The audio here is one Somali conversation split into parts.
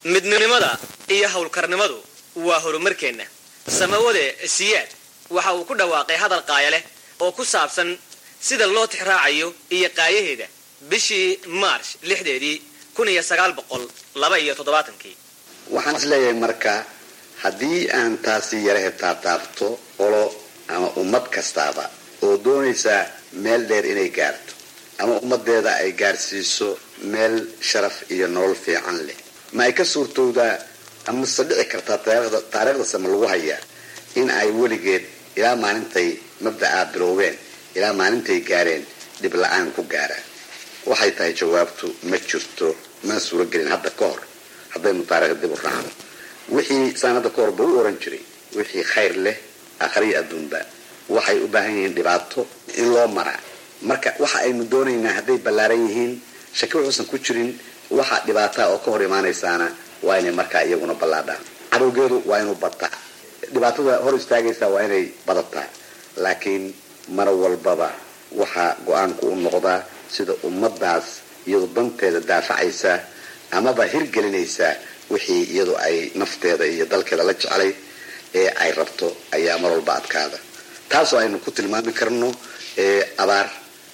midnimada iyo howlkarnimadu waa horumarkeenna samawade siyaad waxa uu ku dhawaaqay hadal qaaya leh oo ku saabsan sida loo tixraacayo iyo qaayaheeda bishii maarsh lixdeedii kun iyo sagaal boqol laba iyo toddobaatankii waxaan is leeyahay marka haddii aan taasi yara hebtaataabto qolo ama ummad kastaaba oo doonaysaa meel dheer inay gaarto ama ummadeeda ay gaarsiiso meel sharaf iyo nolol fiican leh ma ay ka suurtowdaa amase dhici kartaa taariikhda sama lagu hayaa in ay weligeed ilaa maalintay mabda'aa biloobeen ilaa maalintay gaareen dhib la-aan ku gaaraan waxay tahay jawaabtu ma jirto mana suuragelin hadda ka hor haddaynu taarikhda dib u raacno wixii saan hadda ka horba u oran jiray wixii khayr leh akhriya adduunba waxay u baahan yihiin dhibaato in loo maraa marka waxa aynu doonaynaa hadday ballaaran yihiin shaki wuxuusan ku jirin waxa dhibaataa oo ka hor imaanaysaana waa inay markaa iyaguna ballaadhaan cadowgeedu waa inuu bataa dhibaatada hor istaagaysa waa inay badataa laakiin mar walbaba waxaa go-aanku u noqdaa sida ummadaas iyadu danteeda daafacaysa amaba hirgelinaysa wixii iyadu ay nafteeda iyo dalkeeda la jeclay ee ay rabto ayaa mar walba adkaada taasoo aynu ku tilmaami karno abaar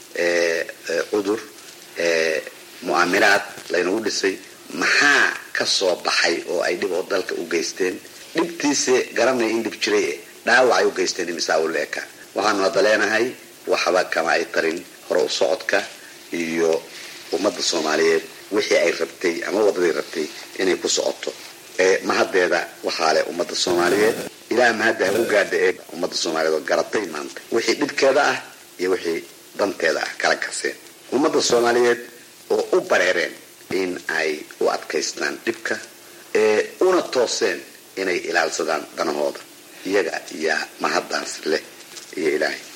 cudur mu'aamiraad laynagu dhisay maxaa ka soo baxay oo ay dhib oo dalka u geysteen dhibtiise garanaya in dhib jiray dhaawacay u geysteen imisaa u leeka waxaanu hadda leenahay waxba kama ay tarin hore u socodka iyo ummadda soomaaliyeed wixii ay rabtay ama wadadii rabtay inay ku socoto mahaddeeda waxaa leh ummadda soomaaliyeed ilaah mahadda ha u gaadha ee ummadda soomaaliyeed oo garatay maanta wixii dhibkeeda ah iyo wixii danteeda ah kala karseen ummadda soomaaliyeed oo u bareereen in ay u adkaystaan dhibka ee una tooseen inay ilaalsadaan danahooda iyaga yaa mahaddaas leh iyo ilaahay